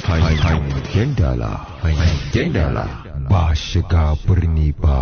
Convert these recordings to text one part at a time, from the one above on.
hangen dala hangen dala ba shiga birni ba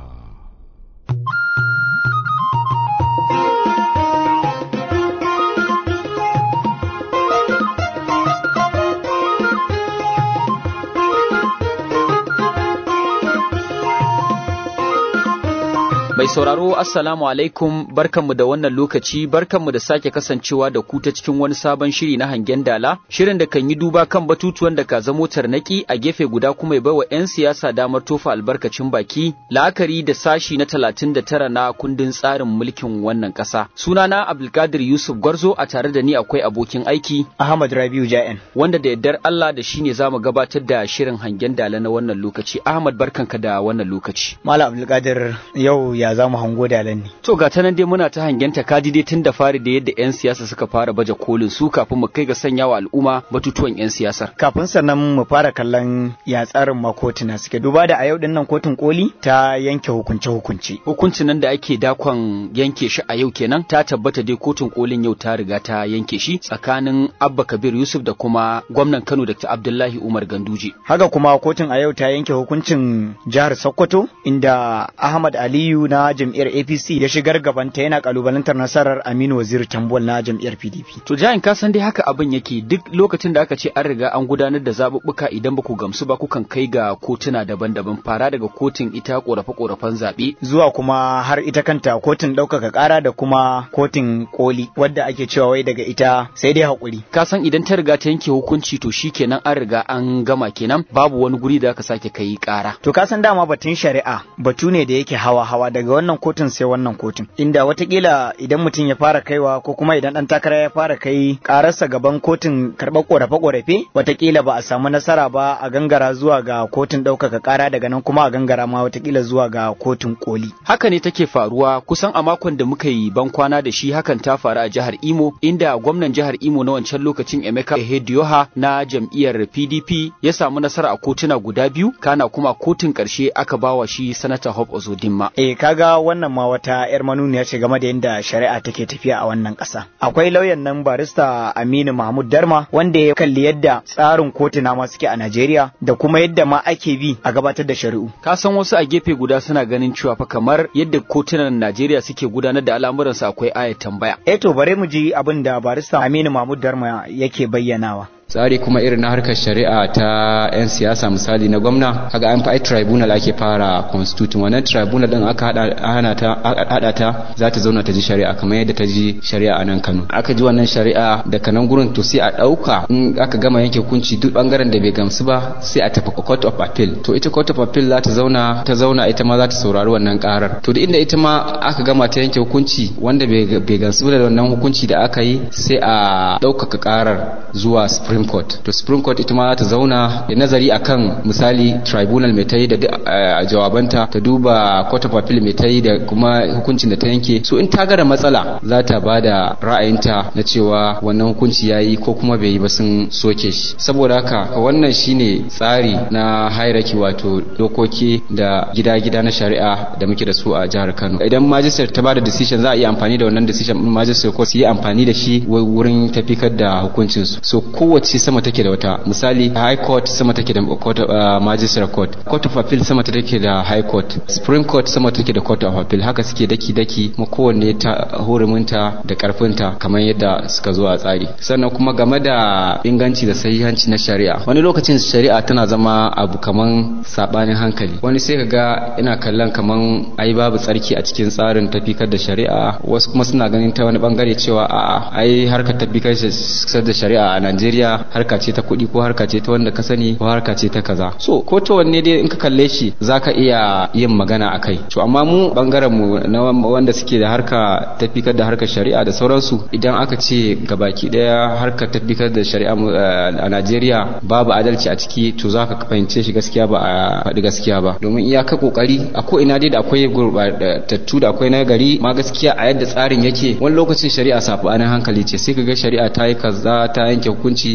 Mai sauraro Assalamu alaikum barkanmu da wannan lokaci barkanmu da sake kasancewa da ku ta cikin wani sabon shiri na hangen dala shirin da kan yi duba kan batutuwan da ka zamo tarnaki a gefe guda kuma ya baiwa 'yan siyasa damar tofa albarkacin baki la'akari da sashi na talatin da tara na kundin tsarin mulkin wannan ƙasa. Sunana Abdulkadir Yusuf Gwarzo a tare da ni akwai abokin aiki Ahmad Rabiu Ja'en wanda da yardar Allah da shi ne za mu gabatar da shirin hangen dala na wannan lokaci. Ahmad barkanka da wannan lokaci. Malam Abdulkadir yau ya za mu hango dalan ne. To ga ta nan dai muna ta hangen ta kaji dai tun da fari da yadda 'yan siyasa suka fara baje kolin su kafin mu kai ga sanya wa al'umma batutuwan 'yan siyasar. Kafin sannan mu fara kallon ya tsarin makotuna suke duba da a yau din nan kotun koli ta yanke hukunce hukunci. Hukuncin nan da ake dakon yanke shi a yau kenan ta tabbata dai kotun kolin yau ta riga ta yanke shi tsakanin Abba Kabir Yusuf da kuma gwamnan Kano Dr. Abdullahi Umar Ganduje. Haka kuma kotun a yau ta yanke hukuncin jihar Sokoto inda Ahmad Aliyu na jam'iyyar APC ya shigar gabanta yana kalubalantar nasarar Aminu Waziri Tambol na jam'iyyar PDP. To jayin ka san dai haka abin yake duk lokacin da aka ce an riga an gudanar da zaɓuɓɓuka idan ba ku gamsu ba kukan kai ga kotuna daban-daban fara daga kotun ita ƙorafe-ƙorafen zaɓe. Zuwa kuma har ita kanta kotun ɗaukaka ƙara da kuma kotun koli wadda ake cewa wai daga ita sai dai haƙuri. Ka san idan ta riga ta yanke hukunci to shi kenan an riga an gama kenan babu wani guri da aka sake kai ƙara. To ka san dama batun shari'a batu ne da yake hawa-hawa daga wannan kotun sai wannan kotun inda watakila idan mutum ya fara kaiwa ko kuma idan dan takara ya fara kai kararsa gaban kotun karɓar korafe-korafe watakila ba a samu nasara ba a gangara zuwa ga kotun ɗaukaka ƙara daga nan kuma a gangara ma watakila zuwa ga kotun koli haka ne take faruwa kusan a makon da muka yi ban kwana da shi hakan ta faru a jihar imo inda gwamnan jihar imo na wancan lokacin emeka ehedioha na jam'iyyar pdp ya samu nasara a kotuna guda biyu kana kuma kotun ƙarshe aka bawa shi sanata hope ozodinma eh kaga wannan ma wata yar manuniya ce game da yadda shari'a take tafiya a wannan ƙasa akwai lauyan nan barista Aminu Mahmud Darma wanda ya kalli yadda tsarin kotuna ma suke a Najeriya da kuma yadda ma ake bi a gabatar da shari'u ka san wasu a gefe guda suna ganin cewa fa kamar yadda kotunan Najeriya suke gudanar da al'amuransu akwai ayat tambaya eh to bare mu ji abin da barista Aminu Mahmud Darma yake bayyanawa tsari kuma irin na harkar shari'a ta 'yan siyasa misali na gwamna kaga an fa'i tribunal ake fara constitution wannan tribunal din aka hada ta hada ta za ta zauna ta ji shari'a kamar yadda ta ji shari'a a nan Kano aka ji wannan shari'a daga nan gurin to sai a dauka in aka gama yanke hukunci duk bangaren da bai gamsu ba sai a tafi court of appeal to ita court of appeal za ta zauna ta zauna ita ma za ta saurari wannan karar to da inda ita ma aka gama ta yanke hukunci wanda bai gamsu da wannan hukunci da aka yi sai a ɗaukaka karar zuwa supreme Supreme Court. To Supreme Court ita ma za ta zauna da nazari akan misali tribunal mai ta yi da jawabanta ta duba Court of Appeal mai ta yi da kuma hukuncin da ta yanke. So in ta gara matsala za ta ba da ra'ayinta na cewa wannan hukunci ya yi ko kuma bai yi ba sun soke shi. Saboda haka wannan shine tsari na hierarchy wato dokoki da gida-gida na shari'a da muke da su a jihar Kano. Idan magistrate ta ba da decision za a iya amfani da wannan decision din magistrate ko su yi amfani da shi wurin tafikar da hukuncinsu. So kowace sama take da wata misali high court sama take da court uh, magistrate court court of appeal sama take da high court supreme court sama take da court of appeal haka suke daki daki kuma kowanne ta huruminta da karfinta kamar yadda suka zo a tsari sannan kuma game da inganci da sahihanci na shari'a wani lokacin shari'a tana zama abu kaman sabanin hankali wani sai ka ga ina kallon kaman ai babu tsarki a cikin tsarin tafikar da shari'a wasu kuma suna ganin ta wani bangare cewa a'a ai harkar tafikar da shari'a a Najeriya harka ce ta kuɗi ko harka ce ta wanda ka sani ko harka ce ta kaza so ko ta wanne dai in ka kalle shi zaka iya yin magana a kai to amma mu bangaren mu na wanda suke da harka tafikar da harkar shari'a da sauransu idan aka ce gabaki daya harkar tafikar da shari'a a Najeriya babu adalci a ciki to zaka fahimce shi gaskiya ba a faɗi gaskiya ba domin iyaka kokari a ko ina dai da akwai gurbatattu da akwai na gari ma gaskiya a yadda tsarin yake wani lokacin shari'a sabanin hankali ce sai ka ga shari'a ta yi kaza ta yanke hukunci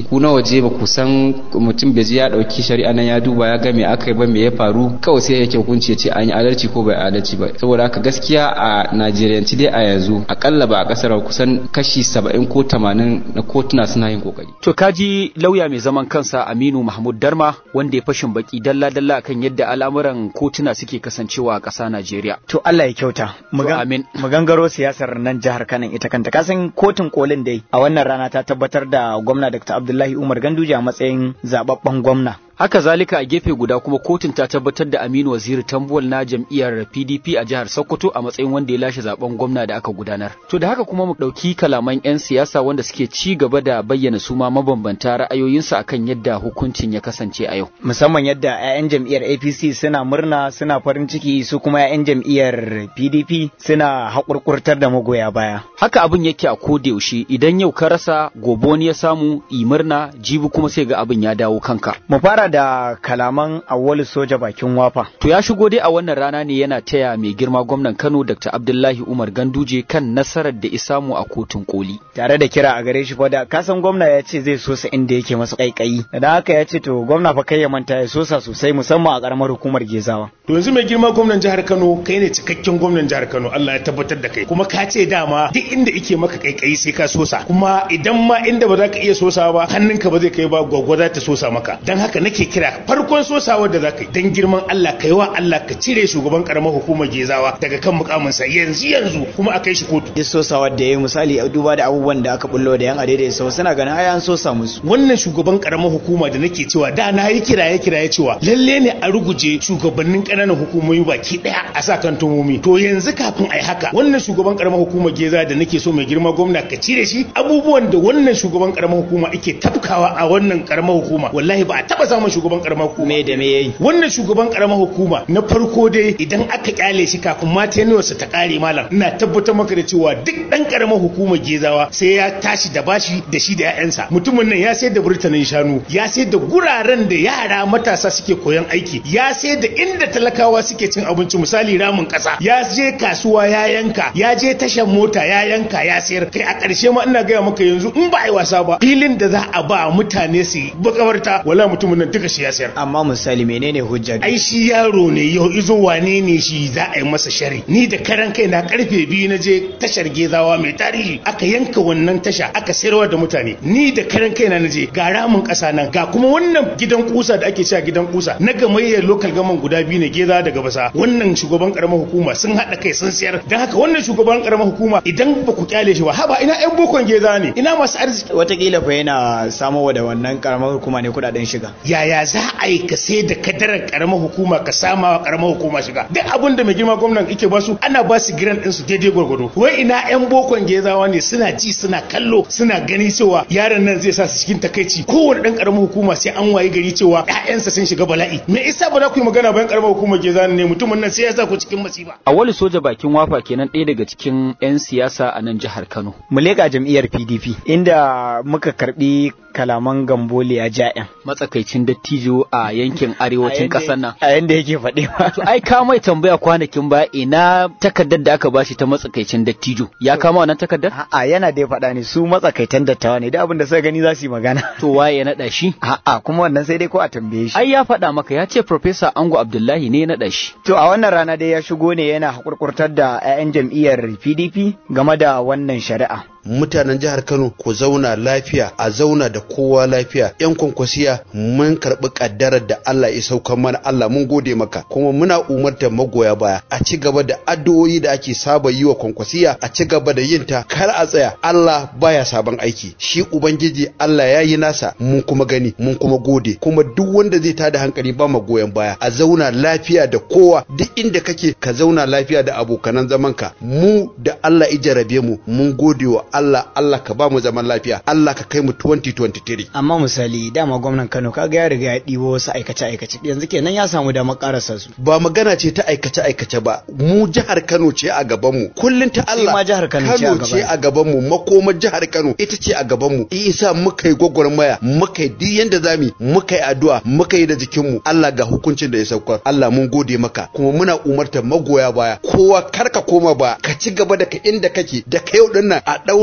ku na waje ba ku san mutum bai je ya dauki shari'a nan ya duba ya ga me aka yi ba me ya faru kawai sai yake hukunci ya ce an yi adalci ko bai adalci ba saboda haka gaskiya a Najeriyanci dai a yanzu akalla ba a kasar kusan kashi 70 ko 80 na kotuna suna yin kokari To kaji lauya mai zaman kansa Aminu Mahmud Darma wanda ya fashin baki dalla-dalla akan yadda al'amuran kotuna suke kasancewa a ƙasa Najeriya. To Allah ya kyauta. Mu To, gan- amin. Mu gangaro siyasar nan jihar Kano ita kanta. Kasan kotun kolin dai a wannan rana ta tabbatar da gwamna Dr. Abdullahi Umar Ganduje a matsayin zababben gwamna. Haka zalika a gefe guda kuma kotun ta tabbatar da Aminu Waziri Tambuwal na jam'iyyar PDP a jihar Sokoto a matsayin wanda ya lashe zaben gwamna da aka gudanar. To da haka kuma mu ɗauki kalaman 'yan siyasa wanda suke ci gaba da bayyana su ma mabambanta ra'ayoyinsu akan yadda hukuncin ya kasance a yau. Musamman yadda 'ya'yan jam'iyyar APC suna murna suna farin ciki su kuma 'ya'yan jam'iyyar PDP suna haƙurƙurtar da magoya baya. Haka abin yake a koda yaushe idan yau ka rasa gobe wani ya samu i murna jibi kuma sai ga abin ya dawo kanka. Mu fara da kalaman awwalu soja bakin wafa. To ya shigo dai a wannan rana ne yana taya mai girma gwamnan Kano Dr. Abdullahi Umar Ganduje kan nasarar da isamu a kotun koli. tare da kira a gare shi fa da kasan gwamna ya ce zai sosa inda yake masa kaikayi da haka ya ce to gwamna fa kai ya manta ya sosa sosai musamman a karamar hukumar Gezawa To yanzu mai girma gwamnan jihar Kano kai ne cikakken gwamnan jihar Kano Allah ya tabbatar da kai kuma ka ce dama duk inda ike maka kaikayi sai ka sosa kuma idan ma inda ba za ka iya sosa ba hannunka ba zai kai ba gwagwada ta sosa maka dan haka nake kira farkon sosawar da za ka yi dan girman Allah kai wa Allah ka cire shugaban karamar hukumar Gezawa daga kan mukaminsa yanzu yanzu kuma a kai shi kotu ya sosa wadda ya yi misali a duba da abubuwan da aka bullo da yan adaidai sau suna ganin ai an sosa musu wannan shugaban karamar hukuma da nake cewa da na yi kiraye kiraye cewa lalle ne a ruguje shugabannin ƙananan hukumomi baki daya a sa kan tumomi to yanzu kafin ai haka wannan shugaban karamar hukumar geza da nake so mai girma gwamna ka cire shi abubuwan da wannan shugaban karamar hukuma ake tafkawa a wannan karamar hukuma wallahi ba a taba samun shugaban karamar hukuma me da me yayi wannan shugaban karamar hukuma na farko dai idan aka kyale shi kafin ma tenuwarsa ta kare malam ina tabbatar maka da cewa duk dan karamar hukumar gezawa sai ya tashi da bashi da shi da 'ya'yansa mutumin nan ya sayar da burtanin shanu ya sayar da guraren da yara matasa suke koyon aiki ya sayar da inda talakawa suke cin abinci misali ramin kasa ya je kasuwa ya yanka ya je tashar mota ya yanka ya sayar kai a ƙarshe ma ina gaya maka yanzu in ba a yi wasa ba filin da za a ba mutane su bakawarta wala mutumin nan duka shi ya sayar amma misali menene hujja ai shi yaro ne yau izo wane ne shi za a yi masa shari ni da karan kai na karfe biyu na je tashar gezawa mai tarihi aka yanka wannan tasha aka sayarwa da mutane ni da karan kai na je ga ramin kasa nan ga kuma wannan gidan kusa da ake cewa gidan kusa na gamayyar local gaman guda biyu ne geza daga basa wannan shugaban karamar hukuma sun haɗa kai sun sayar dan haka wannan shugaban karamar hukuma idan ba ku kyale shi ba haba ina yan bokon geza ne ina masu arziki watakila fa yana samowa da wannan karamar hukuma ne kudaden shiga yaya za a yi ka sai da kadarar karamar hukuma ka sama wa karamar hukuma shiga duk abin da mai girma gwamnan yake basu ana ba su giran ɗinsu daidai gwargwado wai ina yan bokon gezawa ne suna ji suna kallo suna gani cewa yaron nan zai sa su cikin takaici kowane ɗan karamar hukuma sai an waye gari cewa ƴaƴansa sun shiga bala'i me isa ba za ku yi magana bayan karamar hukumar gezawa ne mutumin nan sai ya sa ku cikin masifa A wani soja bakin wafa kenan ɗaya daga cikin 'yan siyasa a nan jihar Kano. mu leƙa jam'iyyar PDP inda muka karbi kalaman gambole a ja'in Matsakaicin dattijo a yankin arewacin ƙasar nan. a yanda yake faɗi To ai ka mai tambaya kwanakin ba ina takardar da aka bashi ta matsakaicin dattijo. Ya kama wannan takardar? A'a yana dai faɗa ne su matsakaitan dattawa ne da abin da suka gani za su yi magana To waye ya naɗa shi? a'a kuma wannan sai dai ko a tambaye shi Ai ya faɗa maka ya ce Profesa Ango Abdullahi ne ya naɗa shi. To a wannan rana dai ya shigo ne yana hakurkurtar da 'ya'yan jam'iyyar PDP game da wannan shari'a. mutanen jihar Kano ku zauna lafiya a zauna da kowa lafiya yan kwankwasiya mun karɓi kaddarar da Allah ya saukar mana Allah mun gode maka kuma muna umartar magoya baya a ci gaba da addu'o'i da ake saba yi wa kwankwasiya a ci gaba da yin ta kar a tsaya Allah baya sabon aiki shi ubangiji Allah ya yi nasa mun kuma gani mun kuma gode kuma duk wanda zai tada hankali ba ma goyon baya a zauna lafiya da kowa duk inda kake ka zauna lafiya da abokanan zamanka mu da Allah ya jarabe mu mun gode wa Allah Allah ka ba mu zaman lafiya Allah ka kai mu 2023 Amma misali dama gwamnan Kano kaga ya riga ya ɗibo wasu aikace-aikace yanzu kenan ya samu damar karasa su. ba magana ce ta aikace aikace ba mu jihar Kano ce a gaban mu kullun ta Allah ma jihar Kano ce a ce gaban. a gaban mu makoma jihar Kano ita ce a gaban mu isa muka yi gwagwarmaya muka yi duk yanda zamu muka yi addu'a muka yi da jikin mu Allah ga hukuncin da ya saukar Allah mun gode maka kuma muna umartar magoya baya kowa kar ka koma ba ka ci gaba da ka inda kake da ka yau dinnan a daura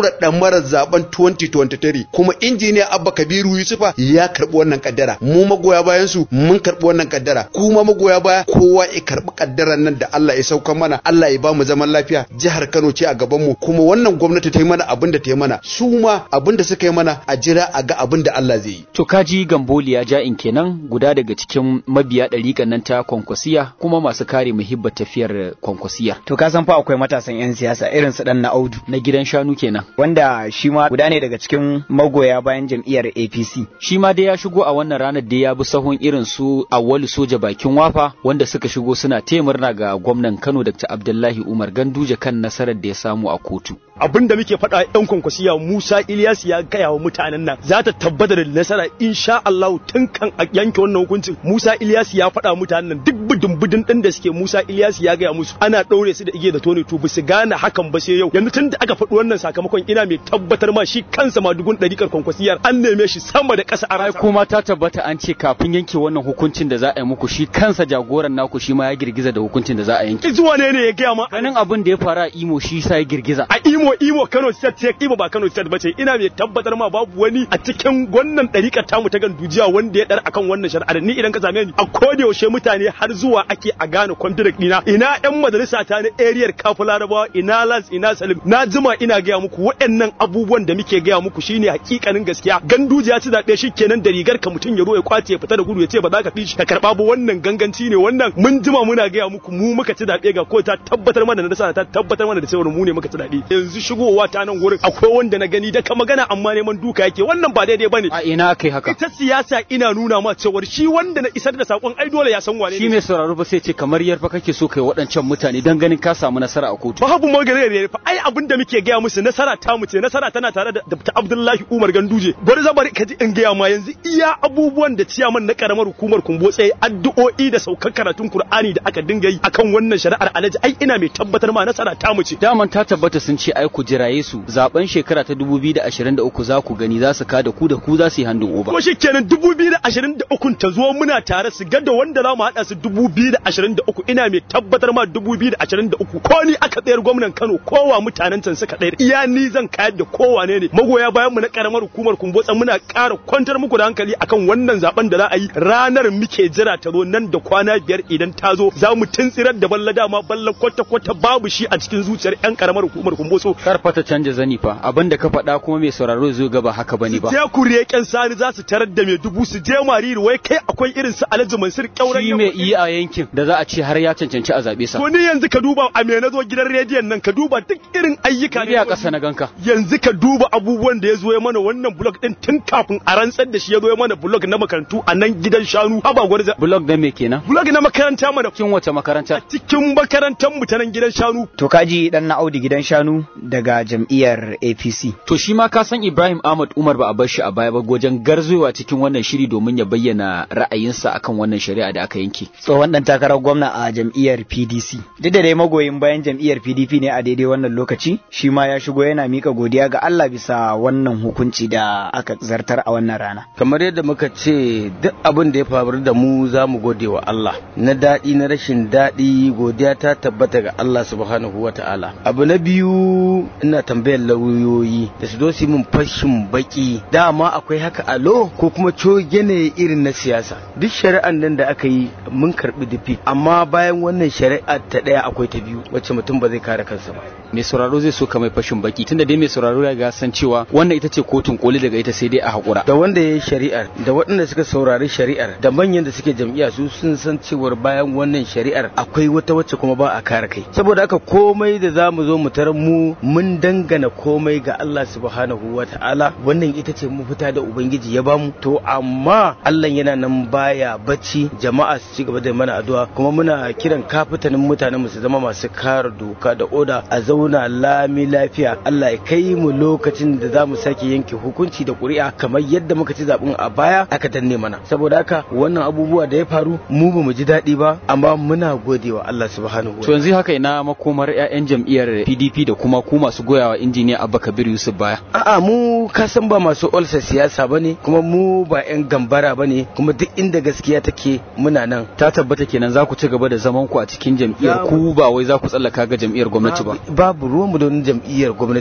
daura damarar zaben 2023 kuma injiniya Abba Kabiru Yusufa ya karbi wannan kaddara mu magoya bayan su mun karbi wannan kaddara kuma magoya baya kowa ya karbi kaddaran nan da Allah ya sauka mana Allah ya ba mu zaman lafiya jihar Kano ce a gaban mu kuma wannan gwamnati ta yi mana abin da ta yi mana su ma abin da suka yi mana a jira a ga abin da Allah zai yi To kaji Gamboli ya ja in kenan guda daga cikin mabiya ɗariƙan nan ta kwankwasiya kuma masu kare muhibbar tafiyar kwankwasiyar. To ka san fa akwai matasan 'yan siyasa irin su dan na Audu Na gidan shanu kenan. wanda shi ma guda ne daga cikin magoya bayan jam'iyyar APC. Shi ma dai ya shigo a wannan ranar da ya bi sahun irin su awwalu soja bakin wafa wanda suka shigo suna taya murna ga gwamnan Kano Dr. Abdullahi Umar Ganduje kan nasarar da ya samu a kotu. abin da muke faɗa yan kwankwasiya Musa Ilyas ya gaya wa mutanen nan za ta tabbata da nasara insha Allah tun kan a yanke wannan hukuncin Musa Ilyas ya faɗa mutanen nan duk budin budin din da suke Musa Ilyas ya gaya musu ana ɗaure su da igiya da tone to su gane hakan ba sai yau yanzu tun da aka faɗi wannan sakamakon ina mai tabbatar ma shi kansa madugun ɗarikar kwankwasiyar an neme shi sama da ƙasa a Ai rasa kuma ta tabbata an ce kafin yanke wannan hukuncin da za a yi muku shi kansa jagoran naku shi ma ya girgiza da hukuncin da za a yanke. zuwa ne ne ya gaya ma Ganin abin da ya faru a Imo shi sa ya girgiza. a imo imo kano state ce imo ba kano state bace ina mai tabbatar ma babu wani a cikin wannan ɗariƙar tamu ta gandujiya wanda ya dar akan wannan shari'ar ni idan ka same ni a koda yaushe mutane har zuwa ake a gane contract dina ina yan majalisa ta na area kafu larabawa ina las ina salim na jima ina gaya muku waɗannan abubuwan da muke gaya muku shine hakikanin gaskiya gandujiya ci zaɓe shi kenan da rigar ka mutum ya zo ya kwace ya fita da gudu ya ce ba za ka fi shi ka karɓa ba wannan ganganci ne wannan mun jima muna gaya muku mu muka ci zaɓe ga ko ta tabbatar mana da nasara ta tabbatar mana da cewa mu ne muka ci zaɓe yanzu shigowa ta nan gurin akwai wanda na gani da ka magana amma neman duka yake wannan ba daidai bane A ina aka yi haka? ita siyasa ina nuna ma cewar shi wanda na isar da sakon ai dole ya san wane Shi ne mai sauraro ba sai ce kamar yarfa kake so kai waɗancan mutane don ganin ka samu nasara a kotu. babu magana ne fa ai abin da muke gaya musu nasara ta mu ce nasara tana tare da Dr. Abdullahi Umar Ganduje bari za bari ka ji in gaya ma yanzu iya abubuwan da ciyaman na karamar hukumar Kumbotse addu'o'i da saukar karatun Kur'ani da aka dinga yi akan wannan shari'ar Alhaji ai ina mai tabbatar ma nasara ta mu ce Daman ta tabbata sun ce ai ku jiraye su zaben shekara ta 2023 za ku gani za su kada ku da ku za su yi handin oba. ko shi kenan 2023 ta zo muna tare su ga da wanda za mu haɗa su 2023 ina mai tabbatar ma 2023 ko ni aka tsayar gwamnan Kano kowa mutanen can suka tsayar iya ni zan kayar da kowa ne ne magoya bayan mu na karamar hukumar Kumbotsa muna ƙara kwantar muku da hankali akan wannan zaben da za a yi ranar muke jira ta zo nan da kwana biyar idan ta zo za mu tuntsirar da balla dama balla kwata kwata babu shi a cikin zuciyar yan karamar hukumar Kumbotso Kar fa ta canja zani fa abin da ka faɗa kuma mai sauraro zai ga ba haka bane ba. je ku reken sani za su tarar da mai dubu su je mariri wai kai akwai irin su Alhaji Mansur kyauran Shi mai iya a yankin da za a ce har ya cancanci a zaɓe sa. To ni yanzu ka duba a me na zo gidan rediyon nan ka duba duk irin ayyuka Ni a ƙasa na ganka. yanzu ka duba abubuwan da ya zo ya mana wannan blog din tun kafin a rantsar da shi ya zo ya mana blog na makarantu a nan gidan shanu haba gwarza Blog da me kenan? blog na makaranta mana Cikin wace makaranta? cikin makarantar mu ta nan gidan shanu To kaji dan na Audu gidan shanu daga jam'iyyar APC. To shi ma ka san Ibrahim Ahmad Umar ba a bar shi a baya ba wajen garzowa cikin wannan shiri domin ya bayyana ra'ayinsa akan wannan shari'a da aka yanke. Tsohon dan takarar gwamna a jam'iyyar PDC. Duk da dai magoyin bayan jam'iyyar PDP ne a daidai wannan lokaci, shi ma ya shigo yana mika godiya ga Allah bisa wannan hukunci da aka zartar a wannan rana. kamar yadda muka ce duk abin da ya faru da mu za mu gode wa Allah na daɗi na rashin daɗi godiya ta tabbata ga Allah subhanahu wa ta'ala abu na biyu ina tambayar lauyoyi da su zo su yi min fashin baki dama akwai haka alo ko kuma coge ne irin na siyasa duk shari'an nan da aka yi mun karɓi difi amma bayan wannan shari'a ta ɗaya akwai ta biyu wacce mutum ba zai kare kansa ba Mai sauraro zai so ka mai fashin baki tunda dai mai sauraro ya ga san cewa wannan ita ce kotun koli daga ita sai dai a haƙura. da wanda ya yi shari'ar da waɗanda suka saurari shari'ar da manyan da suke jam'iyya su sun san cewar bayan wannan shari'ar akwai wata wacce kuma ba a kare kai saboda haka komai da za mu zo mu tarar mu mun dangana komai ga Allah subhanahu wa ta'ala wannan ita ce mafita da ubangiji ya bamu to amma Allah yana nan baya bacci jama'a su ci gaba da mana addu'a kuma muna kiran kafitanin mutanen mu su zama masu kare doka da oda a zauna lami lafiya Allah ya kai mu lokacin da za mu sake yanke hukunci da ƙuri'a kamar yadda muka ci zaɓen a baya aka danne mana saboda haka wannan abubuwa da ya faru mu ba mu ji daɗi ba amma muna godewa Allah subhanahu To wa yanzu haka ina makomar 'ya'yan jam'iyyar PDP da kuma ku masu goyawa injiniya Abba Kabir Yusuf baya. A'a mu ka san ba masu olsa siyasa bane kuma mu ba 'yan gambara bane kuma duk inda gaskiya take muna nan Ta tabbata kenan za ku ci gaba da zaman ku a cikin jam'iyyar Za ku ba wai za ku tsallaka ga jam'iyyar gwamnati ba. babu ruwanmu da wani jam'iyyar gwamnati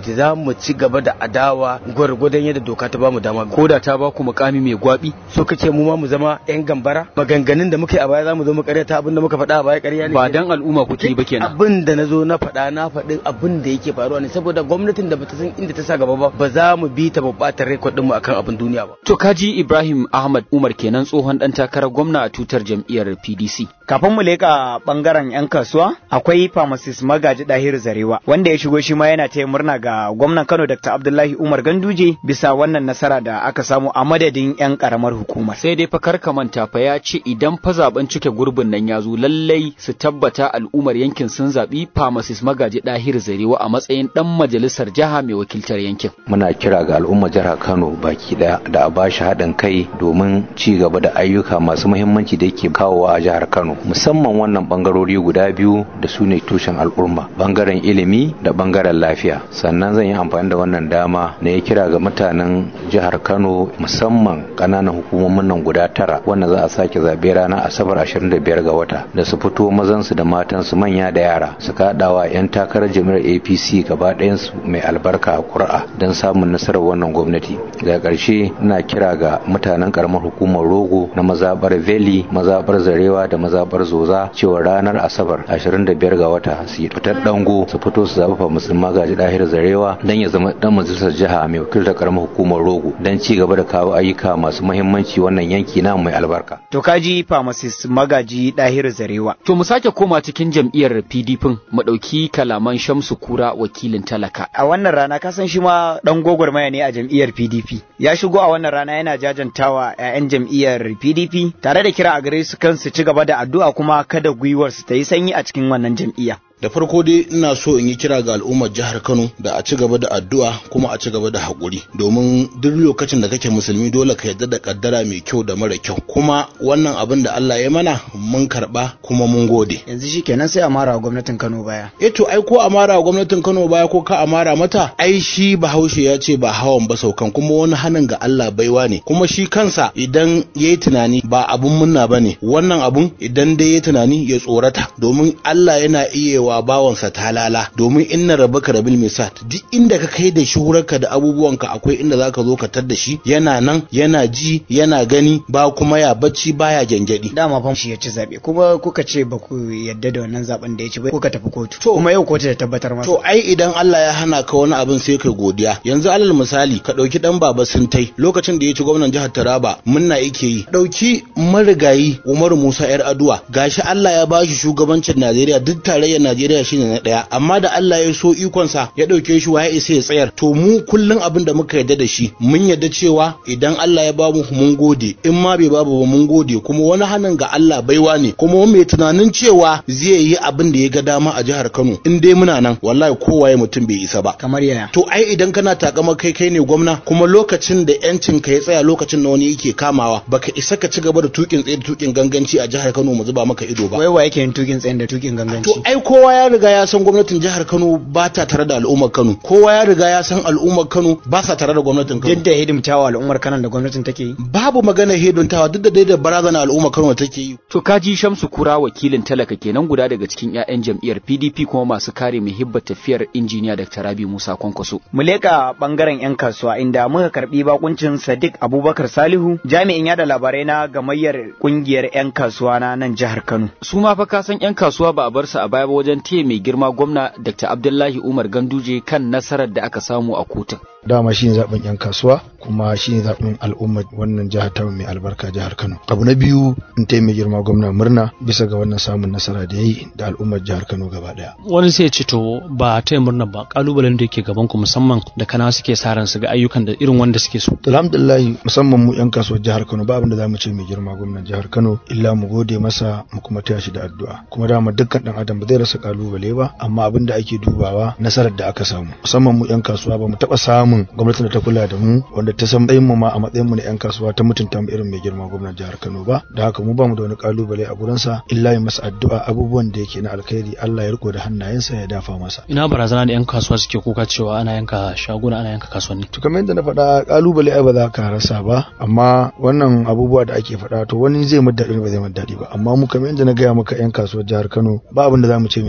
gwamnati za mu ci gaba da adawa gwargwadon yadda doka ta bamu dama ko da ta ba ku mukami mai gwabi so kace mu ma mu zama yan gambara maganganun da muka yi a baya za mu zo mu karyata abin da muka faɗa a baya ƙarya ne ba dan al'umma kuke yi ba kenan abin da na zo na faɗa na faɗi abin da yake faruwa ne saboda gwamnatin da bata san inda ta sa gaba ba ba za mu bi ta babbatar rekod mu akan abin duniya ba to kaji Ibrahim Ahmad Umar kenan tsohon dan takarar gwamna a tutar jam'iyyar PDC Kafin mu leka bangaren 'yan kasuwa, akwai pharmacist magaji Dahiru Zarewa, wanda ya shigo shi ma yana taya murna ga gwamnan Kano Dr. Abdullahi Umar Ganduje bisa wannan nasara da aka samu a madadin 'yan karamar hukumar. sai dai fa ka manta fa ya ce idan fa zaben cike gurbin nan ya zo lallai su tabbata al'ummar yankin sun zaɓi pharmacist magaji Dahiru Zarewa a matsayin dan majalisar jiha mai wakiltar yankin muna kira ga al'ummar jihar Kano baki daya da a bashi haɗin kai domin ci gaba da ayyuka masu muhimmanci da yake kawowa a jihar Kano musamman wannan bangarori guda biyu da su ne tushen al'umma bangaren ilimi da bangaren lafiya sannan zan yi amfani da wannan dama na ya kira ga mutanen jihar Kano musamman ƙananan hukumomin nan guda tara wanda za a sake zabe ranar Asabar 25 ga wata da su fito mazansu da matansu manya da yara su kaɗawa 'yan takarar jami'ar APC gaba ɗayansu mai albarka a ƙuri'a don samun nasarar wannan gwamnati daga ƙarshe ina kira ga mutanen ƙaramar hukumar rogo na mazaɓar veli mazaɓar zarewa da mazaɓar zoza cewa ranar asabar 25 ga wata su yi fitar dango su fito su zaɓi fa musulma gaji ɗahir zarewa don ya zama ɗan majalisar jiha mai wakiltar ƙaramar hukumar rogo don ci gaba da kawo ayyuka masu muhimmanci wannan yanki na mai albarka. To kaji pharmacist magaji Dahiru Zarewa. to mu sake koma cikin jam'iyyar PDP mu ɗauki kalaman Shamsu Kura wakilin talaka A wannan rana ka san shi ma dan gwagwarmaya ne a jam'iyyar PDP. Ya shigo a wannan rana yana jajantawa 'ya'yan jam'iyyar PDP tare da kira a gare su kan su ci gaba da addu'a kuma kada gwiwar su ta yi sanyi a cikin wannan jam'iyya. da farko dai ina so in yi kira ga al'ummar jihar Kano da a ci gaba da addu'a kuma a ci gaba da haƙuri domin duk lokacin da kake musulmi dole ka yarda da kaddara mai kyau da mara kyau kuma wannan abin da Allah ya mana mun karba kuma mun gode Yanzu shi kenan sai a mara wa gwamnatin Kano baya. eh to ai ko amara wa gwamnatin Kano baya ko ka amara mata ai shi Bahaushe ya ce ba hawan ba saukan kuma wani hanin ga Allah baiwa ne kuma shi kansa idan yayi tunani ba abun munna bane wannan abun idan dai yayi tunani ya tsorata domin Allah yana iya wa bawansa talala domin inna rabbaka rabil misat duk inda ka kai da shuhurarka da abubuwanka akwai inda zaka zo ka tar da shi yana nan yana ji yana gani ba kuma ya bacci baya gyangyaɗi Dama fa shi ya ci zaɓe kuma kuka ce ba ku yadda da wannan zaben da ya ci ba kuka tafi kotu. kuma yau kotu ta tabbatar masa. To ai idan Allah ya hana ka wani abin sai kai godiya. Yanzu alal misali ka ɗauki ɗan baba Sintai lokacin da ya ci gwamnan jihar Taraba munna yake yi. Ɗauki marigayi Umaru Musa yar Aduwa gashi Allah ya bashi shugabancin Najeriya duk tarayyar Najeriya shine na ɗaya amma da Allah ya so ikonsa ya ɗauke shi waye isa ya tsayar. To mu kullum abin da muka yarda da shi mun yarda cewa idan Allah ya bamu mun gode in ma bai babu ba mun gode kuma wani hannun ga Allah baiwa ne kuma mai tunanin cewa zai yi abin da ya ga dama a jihar Kano in dai muna nan wallahi kowaye mutum bai isa ba Kamar yaya. to ai idan kana takama kai kai ne gwamna kuma lokacin da yancin ka ya tsaya lokacin da wani yake kamawa baka isa ka ci gaba da tukin tsaye da tukin ganganci a jihar Kano mu zuba maka ido ba Wai wa yake yin tukin tsayin da tukin ganganci. to ai kowa ya riga ya san gwamnatin jihar Kano ba ta tare da al'ummar Kano kowa ya riga ya san al'ummar Kano ba sa tare da gwamnatin Kano Duk da hidimtawa al'ummar Kano da gwamnatin take yi. babu magana heduntawa duk da dai da barazana al'ummar Kano take yi To kaji Shamsu Kura wakilin talaka kenan guda daga cikin 'ya'yan jam'iyyar PDP kuma masu kare muhibbar tafiyar injiniya Dr. Rabi Musa Kwankwaso. Mu leƙa ɓangaren 'yan kasuwa inda muka karɓi bakuncin Sadiq Abubakar Salihu jami'in yada labarai na gamayyar ƙungiyar 'yan kasuwa na nan jihar Kano. Su ma fa kasan 'yan kasuwa ba a bar su a baya ba wajen taya mai girma gwamna Dr. Abdullahi Umar Ganduje kan nasarar da aka samu a kotun. dama shine zaben yan kasuwa kuma shine zaben al'ummar wannan jihar ta mai albarka jihar Kano abu na biyu in ta mai girma gwamna murna bisa ga wannan samun nasara da yayi da al'ummar jihar Kano gaba daya wani sai ce to ba ta murna ba kalubalen da yake gaban ku musamman da kana suke sa ran su ga ayyukan da irin wanda suke so to alhamdulillah musamman mu yan kasuwar jihar Kano ba abin da zamu ce mai girma gwamnan jihar Kano illa mu gode masa mu kuma taya shi da addu'a kuma dama dukkan dan adam ba zai rasa kalubale ba amma abin da ake dubawa nasarar da aka samu musamman mu yan kasuwa ba mu taba samun gwamnatin da ta kula da mu wanda ta san mu ma a matsayin mu na yan kasuwa ta mutunta mu irin mai girma gwamnan jihar Kano ba da haka mu ba mu da wani kalubale a gurinsa illa yi masa addu'a abubuwan da yake na alkhairi Allah ya riko da hannayensa ya dafa masa ina barazana da yan kasuwa suke kuka cewa ana yanka shaguna ana yanka kasuwanni to kamar yadda na faɗa kalubale ai ba za ka rasa ba amma wannan abubuwa da ake faɗa to wani zai mu daɗi ba zai mu daɗi ba amma mu kamar yadda na gaya maka yan kasuwar jihar Kano ba abin da za mu ce mai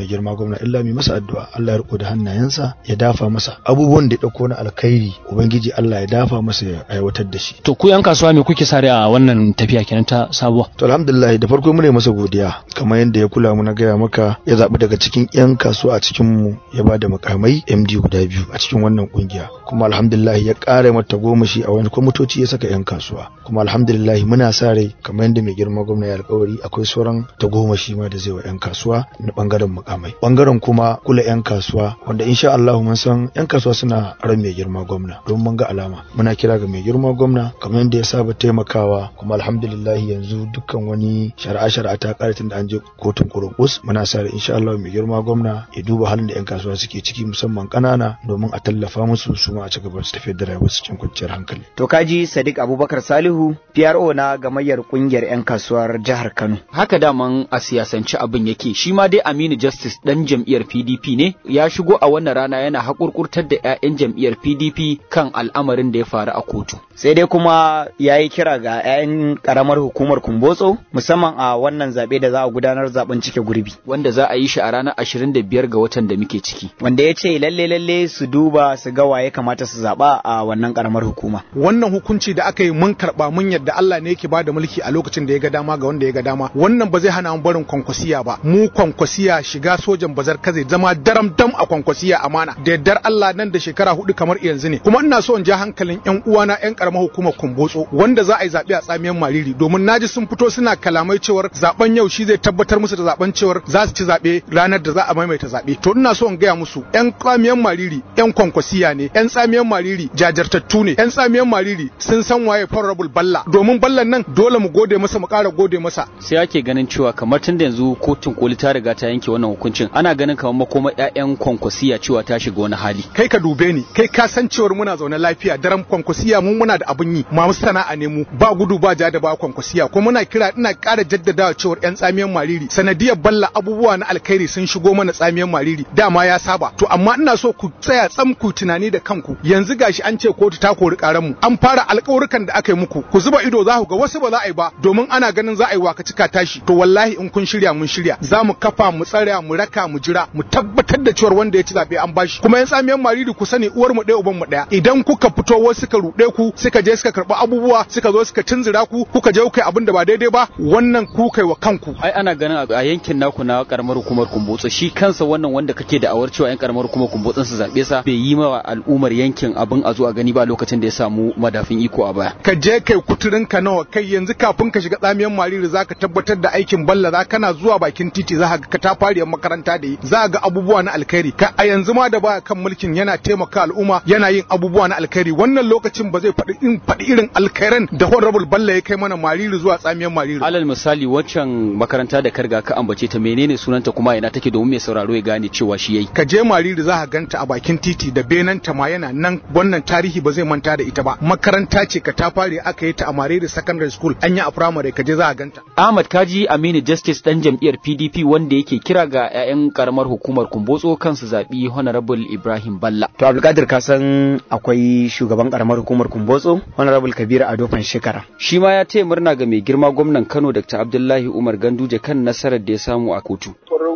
mai girma gwamna illa mai masa addu'a Allah ya riko da hannayensa ya dafa masa abubuwan da ya dauko na alkhairi ubangiji Allah ya dafa masa ya aiwatar da shi to ku yan kasuwa me kuke sare a wannan tafiya kenan ta sabuwa to alhamdulillah da farko mune masa godiya kamar yadda ya kula mu na gaya maka ya zabi daga cikin yan kasuwa a cikin mu ya ba da makamai MD guda biyu a cikin wannan kungiya kuma alhamdulillah ya ƙara mata goma shi a wani kwamitoci ya saka yan kasuwa kuma alhamdulillah muna sa rai kamar yadda mai girma gwamna ya alƙawari akwai sauran tagomashi ma da zai wa yan kasuwa na bangaren makamai bangaren kuma kula yan kasuwa wanda insha Allah mun san yan kasuwa suna ran mai girma gwamna don mun ga alama muna kira ga mai girma gwamna kamar yadda ya saba taimakawa kuma alhamdulillah yanzu dukkan wani shari'a shari'a ta kare tun da an je kotun kurkus muna sa rai insha Allah mai girma gwamna ya duba halin da yan kasuwa suke ciki musamman kanana domin a tallafa musu su ma a ci gaba su tafiyar da rayuwar cikin kwanciyar hankali to kaji Sadiq Abubakar Salihu PRO na gamayyar kungiyar yan kasuwar jihar Kano haka daman a siyasance abin yake shi ma dai Aminu Justice dan jam'iyyar PDP ne ya shigo a wannan rana yana hakurkurtar da 'ya'yan jam'iyyar PDP kan al'amarin da ya faru a kotu sai dai kuma ya yi kira ga 'ya'yan karamar hukumar Kumbotso musamman a wannan zaɓe da za a gudanar zaben cike gurbi wanda za a yi shi a ranar 25 ga watan da muke ciki wanda ya ce lalle lalle su duba su ga waye kamata su zaɓa a wannan karamar hukuma wannan hukunci da aka yi mun karɓa mun yadda Allah ne yake bada mulki a lokacin da ya ga dama ga wanda ya ga dama wannan ba zai hana mu barin kwankwasiya ba mu kwankwasiya shiga sojan bazar kaze zama daram dam a kwankwasiya amana da yardar Allah nan da shekara hudu kamar yanzu ne kuma ina so in ja hankalin yan uwana yan karamar hukumar kumbotso wanda za a yi zaɓe a tsamiyar mariri domin naji sun fito suna kalamai cewar zaben yau shi zai tabbatar musu da zaben cewar za su ci zaɓe ranar da za a maimaita zaɓe to ina so in gaya musu yan tsamiyar mariri yan kwankwasiya ne yan tsamiyar mariri jajirtattu ne yan tsamiyar mariri sun san waye honorable balla domin ballan nan dole mu gode masa mu ƙara gode masa sai ake ganin cewa kamar tun da yanzu kotun koli ta riga ta yanke wannan hukuncin ana ganin kamar makoma ƴaƴan kwankwasiya cewa ta shiga wani hali kai ka dube ni kai ka san cewar muna zaune lafiya daren kwankwasiya mu muna da abin yi ma sana'a ne mu ba gudu ba ja da ba kwankwasiya kuma muna kira ina ƙara jaddadawa cewar ƴan tsamiyan mariri sanadiyar balla abubuwa na alkhairi sun shigo mana tsamiyan mariri dama ya saba to amma ina so ku tsaya tsam ku tunani da kanku yanzu gashi an ce kotu ta kori karan mu an fara alƙawurkan da aka yi muku ku zuba ido za ku ga wasu ba za a yi ba domin ana ganin za a yi waka cika tashi to wallahi in kun shirya mun shirya za mu kafa mu tsara mu raka mu jira mu tabbatar da cewar wanda ya ci zabe an bashi kuma yan tsamiyan mariri ku sani uwar mu ɗaya uban mu ɗaya idan kuka fito wasu suka ruɗe ku suka je suka karɓi abubuwa suka zo suka tunzura ku kuka je kuka abin da ba daidai ba wannan ku kai wa kanku ai ana ganin a yankin naku na karamar hukumar kumbotso shi kansa wannan wanda kake da awar cewa yan karamar hukumar kumbotson su zabe sa bai yi ma al'ummar yankin abin a zo a gani ba lokacin da ya samu madafin iko a baya ka je kai kuturin ka nawa kai yanzu kafin ka shiga tsamiyan mariri zaka tabbatar da aikin balla za kana zuwa bakin titi za ka ta fariyar makaranta da yi za ga abubuwa na alkhairi ka a yanzu ma da baya kan mulkin yana taimaka al'umma yana yin abubuwa na alkhairi wannan lokacin ba zai faɗi in faɗi irin alkhairan da honorable balla ya kai mana mariri zuwa tsamiyan mariri alal misali waccan makaranta da karga ka ambace ta menene sunanta kuma ina take domin mai sauraro ya gane cewa shi yayi ka je mariri za ka ganta a bakin titi da benanta ma yana nan wannan tarihi ba zai manta da ita ba makaranta ce ka ta fare aka yi ta a mariri secondary school an yi a primary ka je za ka ganta Ahmad Kaji Aminu Justice dan jam'iyyar PDP wanda yake kira ga 'ya'yan karamar hukumar Kumbotso kansu zaɓi Honorable Ibrahim Balla. To Abdulkadir ka san akwai shugaban karamar hukumar Kumbotso Honorable Kabir Ado Shekara. Shi ma ya taya murna ga mai girma gwamnan Kano Dr. Abdullahi Umar Ganduje kan nasarar da ya samu a kotu.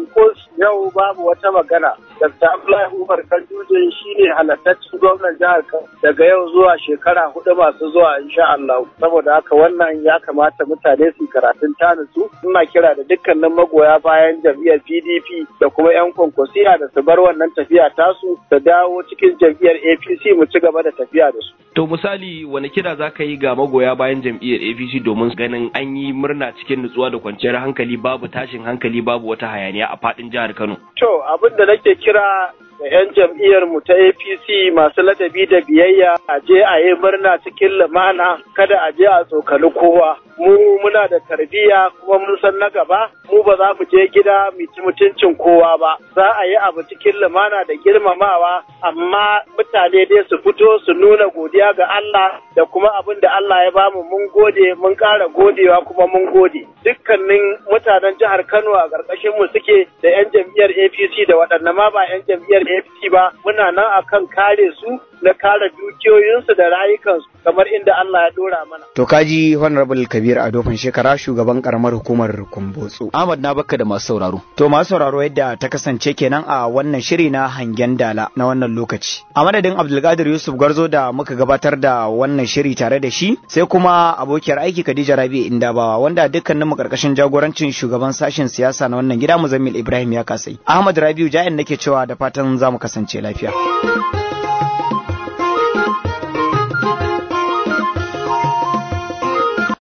yau babu wata magana. Dr. Abdullahi Umar Kanduje shi ne halattaccen gwamnan jihar Kano daga yau zuwa shekara hudu masu zuwa insha Allah. Saboda haka wannan ya kamata mutane su karatun tanisu. Ina kira da dukkanin magoya bayan jam'iyyar PDP da kuma 'yan kwankwasiya da su bar wannan tafiya tasu da dawo cikin jam'iyyar APC mu ci gaba da tafiya da su. To misali wani kira za ka yi ga magoya bayan jam'iyyar APC domin ganin an yi murna cikin nutsuwa da kwanciyar hankali babu tashin hankali babu wata hayaniya a faɗin jihar Kano. To abin da nake kira da 'yan jam'iyyar mu ta APC masu ladabi da biyayya a je a yi murna cikin lumana kada a je a tsokali kowa. Mu muna da tarbiyya kuma mun san na gaba mu ba za mu je gida mu ci mutuncin kowa ba. Za a yi abu cikin lumana da girmamawa amma mutane dai su fito su nuna godiya ga Allah da kuma abin da Allah ya bamu mun gode mun ƙara godewa kuma mun gode. Dukkanin mutanen jihar Kano a ƙarƙashin mu suke da 'yan jam'iyyar APC da waɗanne ma ba 'yan jam'iyyar APC ba muna nan akan kare su na kare dukiyoyinsu da rayukansu kamar inda Allah ya dora mana. To kaji Honorable Kabir Adofan shekara shugaban karamar hukumar Kumbotso. Ahmad na baka da masu sauraro. To masu sauraro yadda ta kasance kenan a wannan shiri na hangen dala na wannan lokaci. A madadin Abdulkadir Yusuf Garzo da muka gabatar da wannan shiri tare da shi sai kuma abokiyar aiki Khadija Rabi Indabawa wanda dukkanin mu karkashin jagorancin shugaban sashen siyasa na wannan gida Muzammil Ibrahim ya kasai. Ahmad Rabiu Ja'in nake cewa da fatan za mu kasance lafiya.